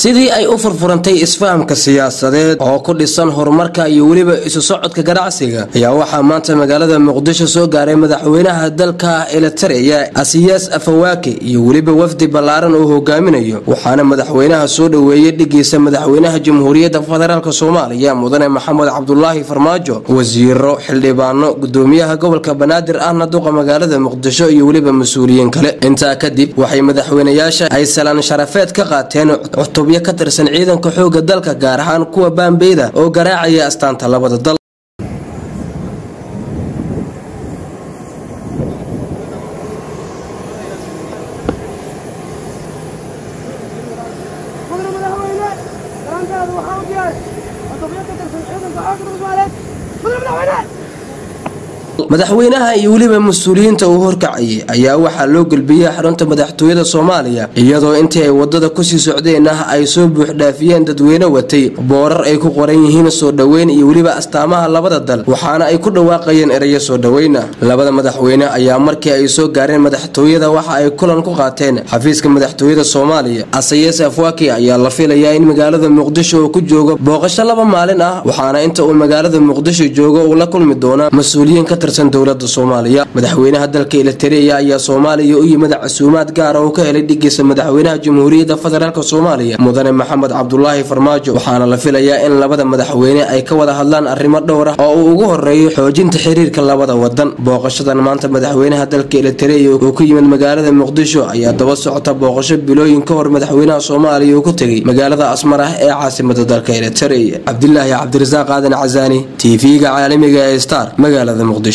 sidii ay u furfurantay isfahamka siyaasadeed oo ku dhisan horumarka iyo weliba isu socodka ganacsiga ayaa waxaa maanta magaalada muqdisho soo gaaray madaxweynaha dalka elitareya asiyaas afawaake iyo weliba wafdi ballaaran uu hogaaminayo waxaana madaxweynaha soo dhoweeyey dhigiisa madaxweynaha jamhuuriyadda federaalk soomaaliya mudane maxamed cabdulaahi farmaajo wasiiro xildhibaano gudoomiyaha gobolka banaadir ahna duqa magaalada muqdisho iyo weliba mas-uuliyiin kale intaa kadib waxay madaxweynayaasha ay salaan sharafeed ka qaateen cutubyo ka tirsan ciidanka xooga dalka gaar ahaan kuwa baambeyda oo garaacaya astaanta labada dal madaxweynaha iyo weliba mas-uuliyiinta uu horkacayay ayaa waxaa loo gelbiyey xarunta madaxtooyada soomaaliya iyadoo intii ay wadada kusii socdeen ah ay soo buuxdhaafiyeen dadweyne watay boorar ay ku qoran yihiin soo dhoweyn iyo weliba astaamaha labada dal waxaana ay ku dhawaaqayeen ereyo soo dhoweyna labada madaxweyne ayaa markii ay soo gaareen madaxtooyada waxa ay kulan ku qaateen xafiiska madaxtooyada soomaaliya asayees afwaki ayaa la filayaa in magaalada muqdisho uu ku joogo booqasho laba maalin ah waxaana inta uu magaalada muqdisho joogo uu la kulmi doonaa mas-uuliyiin ka dowlada soomaaliya madaxweynaha dalka elitareya ayaa soomaaliya u yimid casuumaad gaara oo ka helay dhigiisa madaxweynaha jamhuuriyadda federaalk soomaaliya mudane maxamed cabdulaahi farmaajo waxaana la filayaa in labada madaxweyne ay ka wada hadlaan arrimo dhowr ah oo uu ugu horeeyo xoojinta xiriirka labada wadan booqashadan maanta madaxweynaha dalka elitareya uu ku yimid magaalada muqdisho ayaa daba socota booqasho bilooyin ka hor madaxweynaha soomaaliya uu ku tegay magaalada asmar ah ee caasimada dalka elitareya cabdilaahi cabdirasaaq aadan casaani tv-ga caalamiga ee star magaalada muqdisho